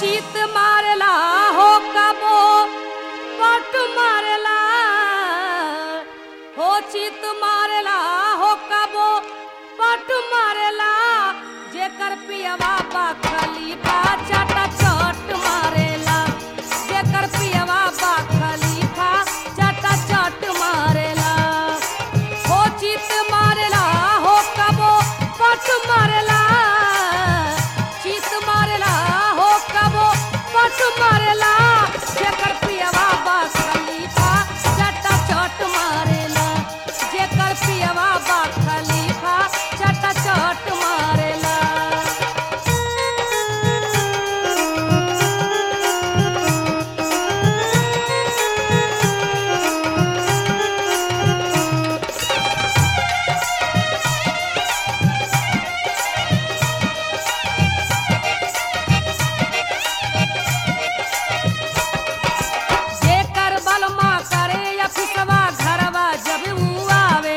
चित मारला हो कबो पट मारला हो चित मारला हो कबो पट मारला जेकर पियवा बा खलीफा चाटा चट मारेला जेकर पियवा बा खलीफा चाटा चट मारेला हो चित मारेला हो कबो पट मारेला चित मारेला हो कबो पट मारेला जेकर पियवा बा खलीफा चटा चट मारेला जेकर पियवा बा खलीफा चटा चट मारेला जेकर बलमा करे अफिसवा घरवा जब ऊ आवे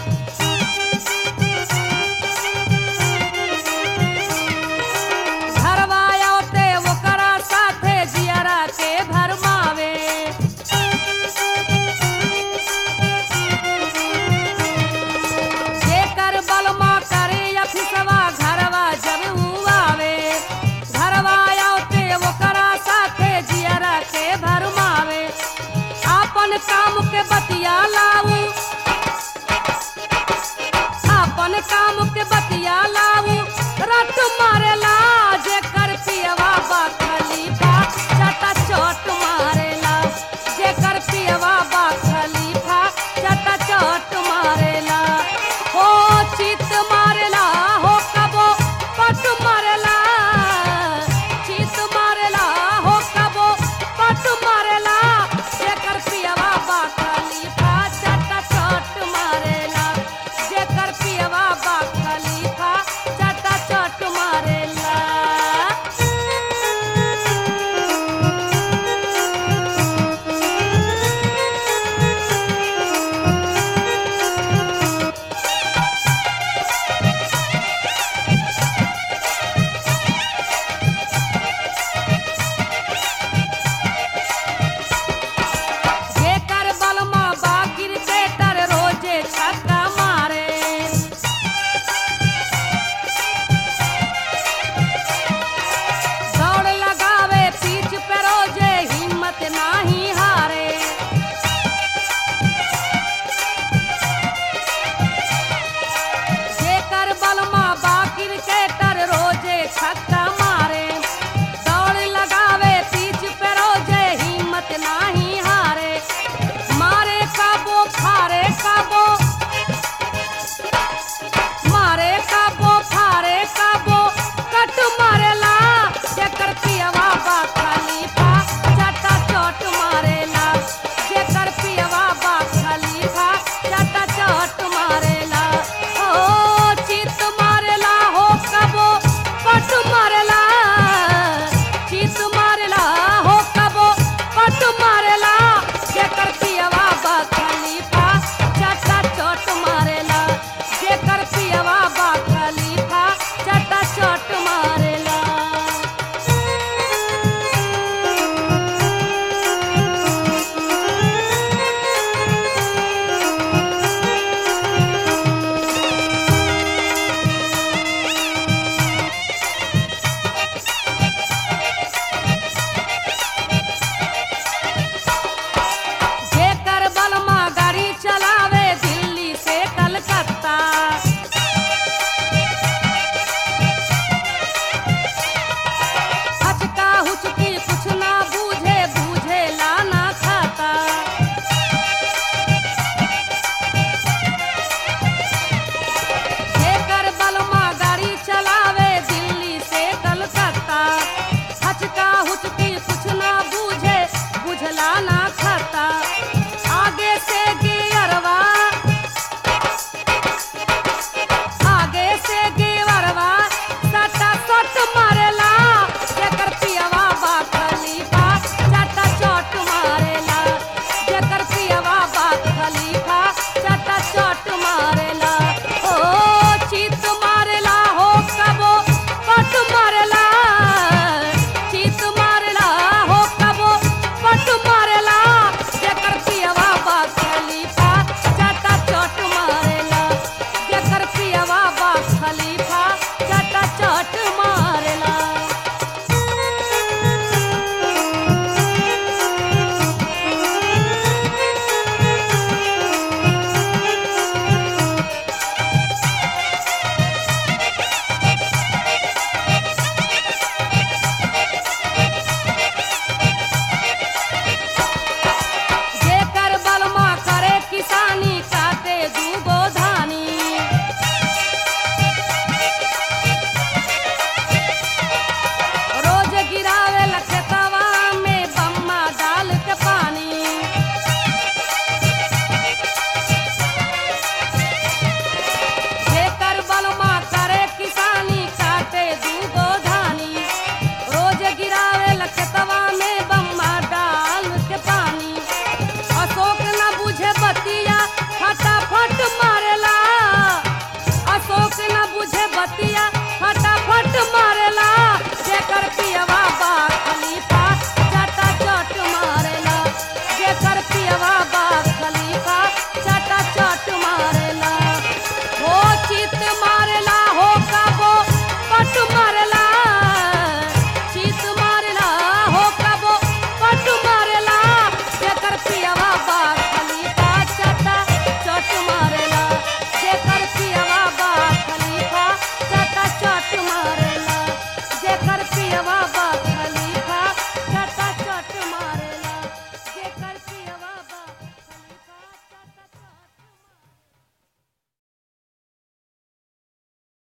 घरवा आवते ओकरा साथे जियरा के भरमावे जेकर बलमा करे अफिसवा घरवा जब ऊ आवे घरवा आवते ओकरा साथे जियरा के भरमावे आपन काम के बतिया लाऊ आपन काम के बतिया